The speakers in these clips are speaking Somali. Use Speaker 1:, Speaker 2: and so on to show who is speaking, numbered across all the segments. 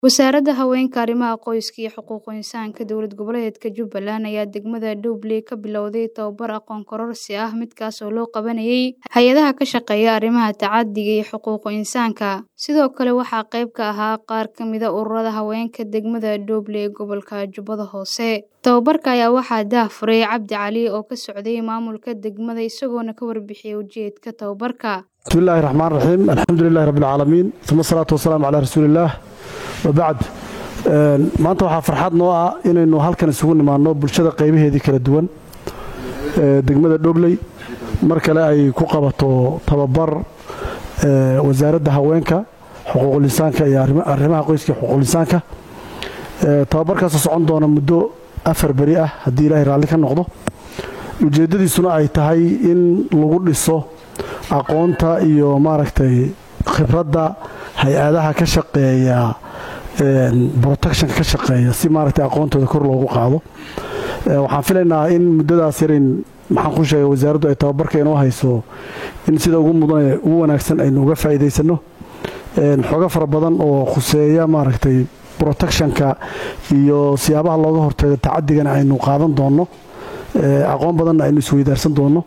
Speaker 1: Wasaaradda Haweenka, Arrimaha Qoyska iyo Xuquuqul Insaanka Dowlad Goboleedka Jubbaland ayaa degmada Dowley ka bilowday tababar aqoon kororsi ah midkaas oo loo qabanayay hay'adaha ka shaqeeya arrimaha tacaddiga iyo xuquuqul insaanka. Sidoo kale waxaa qayb ka ahaa qaar ka mid ah ururada haweenka degmada Dowley ee gobolka Jubbada Hoose. Tababarka ayaa waxaa daahfuray Cabdi Cali oo ka socday maamulka degmada isagoona ka warbixiyay ujeedka tababarka.
Speaker 2: bismillaahi raxmaan raxiim alxamdulilaahi rabbil caalamiin uma salaatu wasalaamu calaa rasuulillaah wabacd maanta waxaa farxad noo ah inaynu halkan isugu nimaanno bulshada qaybaheedii kala duwan degmada dhobley mar kale ay ku qabato tababar wasaaradda haweenka xuquuqul insaanka iyo arrimaha qoyska xuquuqul insaanka tababarkaasoo socon doona muddo afar beri ah haddii ilaahay raalli ka noqdo ujeeddadiisuna ay tahay in lagu dhiso aqoonta iyo maaragtay khibradda hay-adaha ka shaqeeya protectionka ka shaqeeya si maaragtay aqoontooda kor loogu qaado waxaan filaynaa in muddadaas yarayn maxaan ku sheegay wasaaraddu ay tababarka inoo hayso in sida ugu mudan ugu wanaagsan aynu uga faa'iidaysanno xoogo fara badan oo khuseeya maaragtay protectionka iyo siyaabaha looga hortago tacaddigana aynu qaadan doonno aqoon badanna aynu isweydaarsan doonno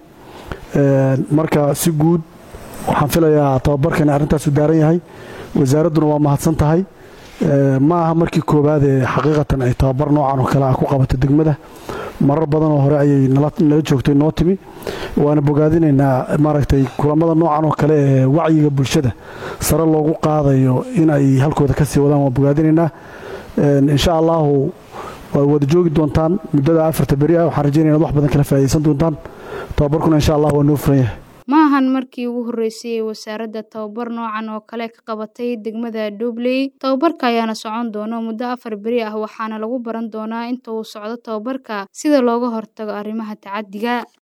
Speaker 2: marka si guud waxaan filayaa tababarkani arrintaasu daaran yahay wasaaradduna waa mahadsan tahay ma aha markii koowaad ee xaqiiqatan ay tababar noocan oo kale ah ku qabato degmada marar badan oo hore ayay nala joogtay noo timi waana bogaadinaynaa maaragtay kulamada noocan oo kale ee wacyiga bulshada sare loogu qaadayo in ay halkooda kasii wadaan waan bogaadinaynaa insha allahu waad wada joogi doontaan muddada afarta beri ah waxaan rajaynaya inaad wax badan kala faa'idaysan doontaan tababarkuna insha allah waa noo furan yahay
Speaker 1: ma ahan markii ugu horreysay ee wasaaradda tababar noocan oo kale ka qabatay degmada Dowley tababarka ayaana socon doona muddo afar beri ah waxaana lagu baran doonaa inta uu socdo tababarka sida looga hortago arrimaha tacaddiga